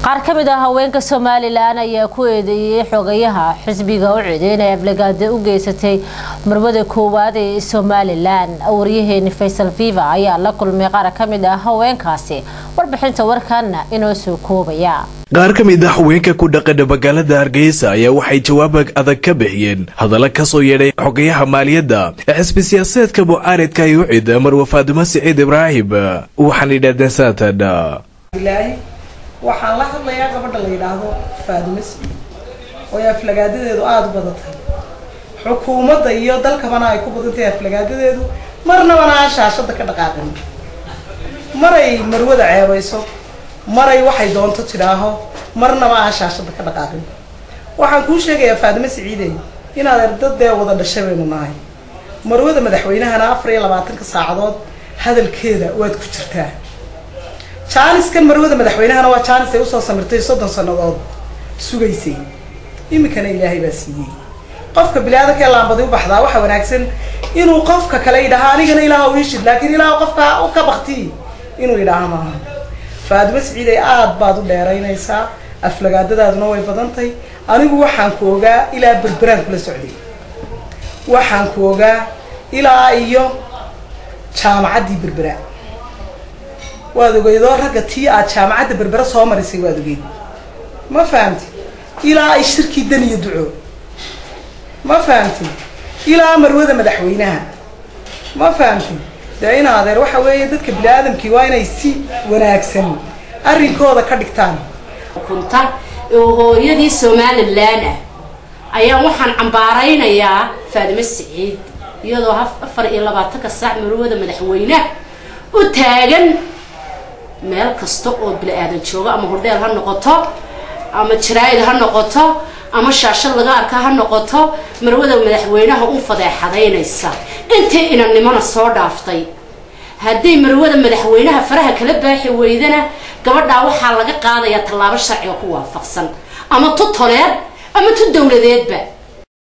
qaar ka mid ah haweenka somalilan ayaa ku eedeeyey xogayaha xisbiga u ciday inay aflagaada u geysatay marwada koowaad ee somalilan waryaheeni faysal viva ayaa la kulmay qaar ka mid ah haweenkaasi warbixinta warkaana inoo soo koobaya qaar ka mid ah haweenka ku dhaqana magaalada hargeysa ayaa waxay jawaab adag ka bixiyeen hadalla kasoo yeedhay xogayaha maaliyadda ee xisbi siyaasadeedka mucaaridka ay u cid marwa faadumo siciid ibraahim waxaan yidhahdeen saatan waxaan la hadlayaa gabadha la yidhaahdo faadumo siciid oo ay aflagaadadeedu aada u badan tahay xukuumadda iyo dalkabana ay ku badan tahay aflagaadadeedu marnabana aan shaashada ka dhaqaaqin maray marwada ceebayso maray waxay doonto tidhaaho marnaba aan shaashada ka dhaqaaqin waxaan kuu sheegayaa faadumo siciidey inaad erdadee wada dhashay baynu nahay marwada madaxweynahana afar iyo labaatanka saacadood hadalkeeda waad ku jirtaa jaaniskan marwada madaxweynahana waa jaanis ay usoo samirtay soddon sannadood sugaysay iminkana ilaahay baa siiyey qofka bili-aadanka ee laambadi u baxdaa waxaa wanaagsan inuu qofka kale yidhaaha anigana ilaah iishid laakiin ilaah qofka ka bakti inuu yidhaaha maaha faadimo siciiday aada baad u dheeraynaysaa aflagaadadaaduna way badantay anigu waxaan ku ogaa ilaa berberaan kula socday waxaan ku ogaa ilaa iyo jaamacaddii berbera waad ogeydoo ragga tii aad jaamacadda berbera soo marisay waad ogeyd ma fahamti ilaa ay shirkii dan iyo duco ma fahamti ilaa marwada madaxweynaha ma fahamti dee in adeer waxa weeye dadka bini aadamkii waa inay si wanaagsan arrinkooda ka dhigtaan kunta oo hooyadii somalilan ah ayaan waxaan cambaaraynayaa faadimo siciid iyadoo afar iyo labaatanka saac marwada madaxweyneha u taagan meel kasta oo bili-aadan joogo ama hordheel ha noqoto ama jaraa'id ha noqoto ama shaashad laga arka ha noqoto marwada madaxweynaha u fadeexadaynaysa intii inannimona soo dhaaftay hadday marwada madaxweynaha faraha kala baaxi weydana gabadhaa waxaa laga qaadayaa tallaabo sharciga ku waafaqsan ama tu toleed ama tu dowladeedba